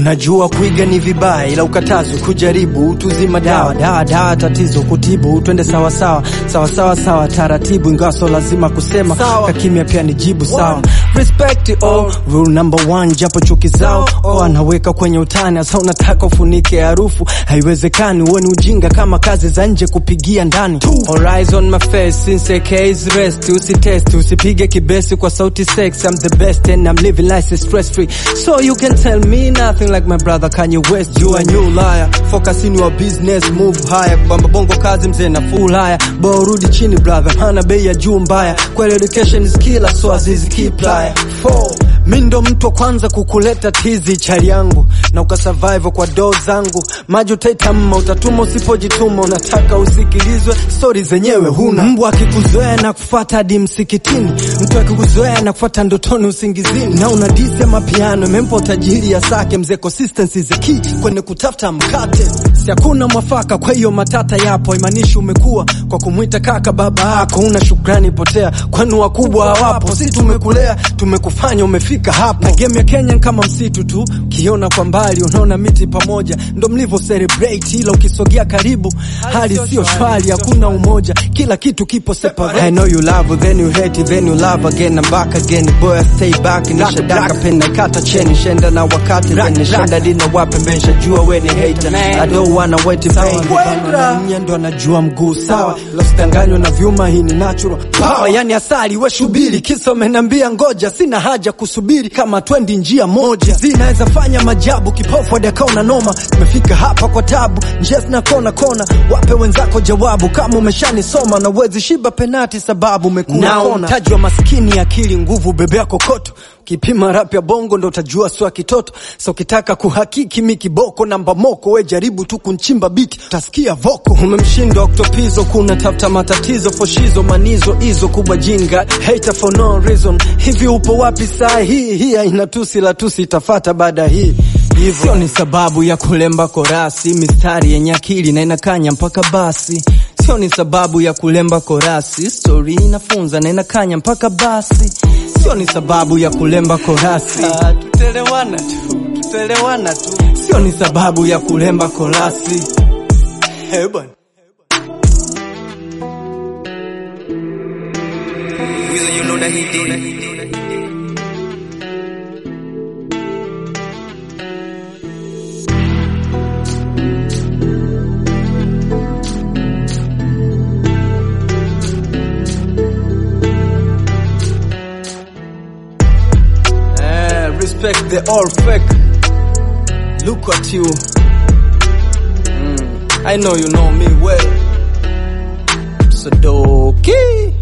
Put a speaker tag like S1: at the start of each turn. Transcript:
S1: Najua kuiga ni vibaya, ila ukatazwi kujaribu. Utuzima dawa dawa dawa, tatizo kutibu. Twende sawa sawa sawa sawa sawa, taratibu, ingawa so lazima kusema kakimya pia ni jibu sawa. Respect oh, rule number one, japo chuki zao oh, anaweka kwenye utani. Asa unataka ufunike harufu, haiwezekani. Uwe ni ujinga kama kazi za nje kupigia ndani. All eyes on my face since a case rest. Usitest, usipige kibesi kwa sauti sex. I'm the best and I'm living life stress free, so you can tell me nothing like my brother Kanye West. You a new liar, focus in your business, move higher. Bamba bongo kazi mzee na full higher, bora rudi chini brother, hana bei ya juu mbaya. Kweli education is killer, so azizi keep liar. Four, mi ndo mtu wa kwanza kukuleta tizi chali yangu na ukasurvive kwa doo zangu. Maji utaita mma, utatuma usipojituma. Unataka usikilizwe, stori zenyewe huna. Mbwa akikuzoea na kufuata hadi msikitini, mtu akikuzoea na kufuata ndotoni usingizini, na una disi ya mapiano imempa utajiri ya sake. Mzee consistency is the key kwenye kutafuta mkate, si hakuna mwafaka. Kwa hiyo matata yapo, imanishi umekuwa kwa kumwita kaka baba yako. Una shukrani potea, kwani wakubwa hawapo. Si tumekulea tumekufanya umefika hapo, na game ya Kenya kama msitu tu, ukiona kwa mbali unaona miti pamoja, ndo mlivyo celebrate, ila ukisogea karibu hali sio shwari, hakuna umoja, kila kitu kipo separate. I know you love then you hate then you love again I'm back again boy I stay back nishadaka pena kata cheni shenda na wakati then shenda dina wape mesha jua we ni hater I don't wanna wait in vain Mwenye ndo anajua mguu sawa losidanganywa na vyuma hii ni natural power yani asali we shubiri kisa umenambia ngoja sina haja kusubiri kama twendi njia moja zinaweza fanya majabu kipofu hadi akaona noma tumefika hapa kwa tabu njia zina kona kona wape wenzako jawabu kama umeshanisoma na uwezi shiba penati sababu umekuna kona mtaji wa maskini akili nguvu bebea kokoto Kipima rap ya bongo ndo utajua swa kitoto. So ukitaka kuhakiki mi kiboko namba moko, we jaribu tu kunchimba biti utasikia voko. Umemshinda Octopizo, kuna tafuta matatizo foshizo manizo hizo kubwa jinga hater for no reason. Hivi upo wapi saa hii? Hii haina tusi la tusi itafata baada hii hivyo sio ni sababu ya kulemba korasi, mistari yenye akili na inakanya mpaka basi. Sio ni sababu ya kulemba korasi, story inafunza na inakanya mpaka basi. Sio ni sababu ya kulemba korasi, ah, tutelewana tu, tutelewana tu. Sio ni sababu ya kulemba korasi. Hey, bwana.
S2: Weasel, you know that he did.
S1: Eh, respect the all fake. Look at you. Mm, I know you know me well. Sadoki.